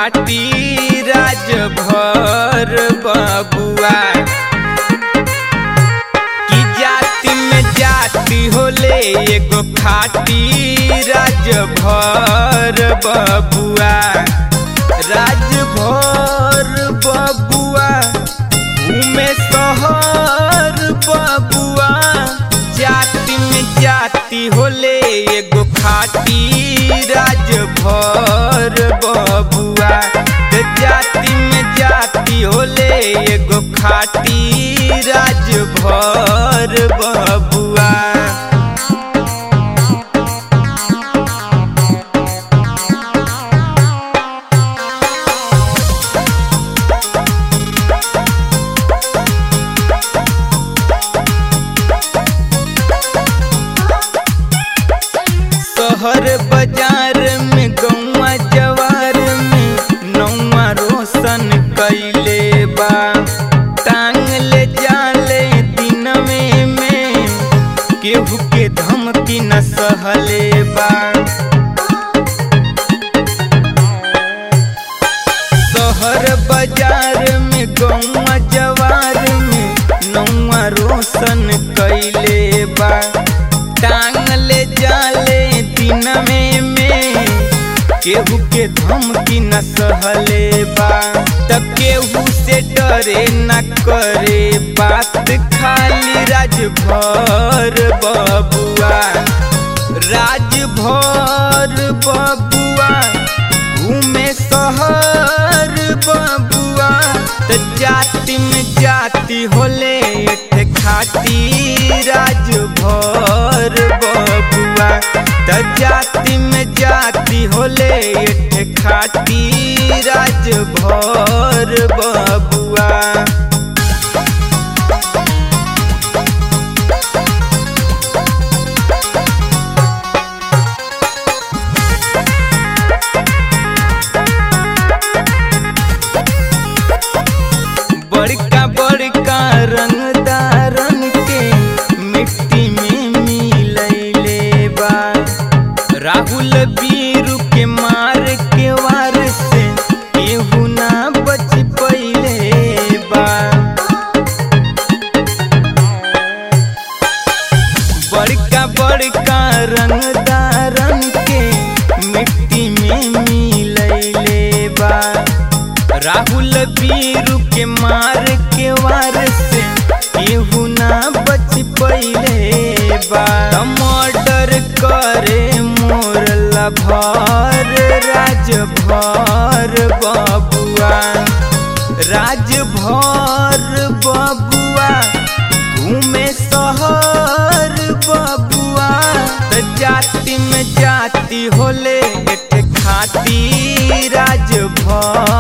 खाटी राज भर बबुआ की जाति में जाति होले एगो खाटी राज भर बबुआ राज भर बबुआ घूमे शहर बबुआ जाति में जाति होले एगो खाटी राज भर बबुआ त जाति में जाति होले एगो खाटी राज भर बबुआ शहर बाजार में गौवा जवार में नौवा रोशन कैले बा टांग ले जाले दिन में में केहू के धमकी न सहले बा शहर बाजार में गौवा जवार में नौवा रोशन कैले बा टांग ले जाले दिन में में केहू के धमकी न सहले बा त केहू से डरे न करे बात खाली राजभर बबुआ राजभर बबुआ घूमे शहर बबुआ त जाति में जाति होले एठे खाटी राजभर बबुआ त जाति में जाति होले एठे खाटी राजभर बबुआ बड़का बड़का रंगदारन के मिट्टी में मिलैले बा राहुल बीरू के मार के वार से केहू ना बच पइले बा बड़का बड़का रंगदारन के मिट्टी में मिलैले बा राहुल बीरू के मार के वार से केहू ना बच पइले बा मर्डर करे मोर लभर राजभर बबुआ राजभर बबुआ घूमे शहर बबुआ त जाति में जाति होले एठ खाती राजभर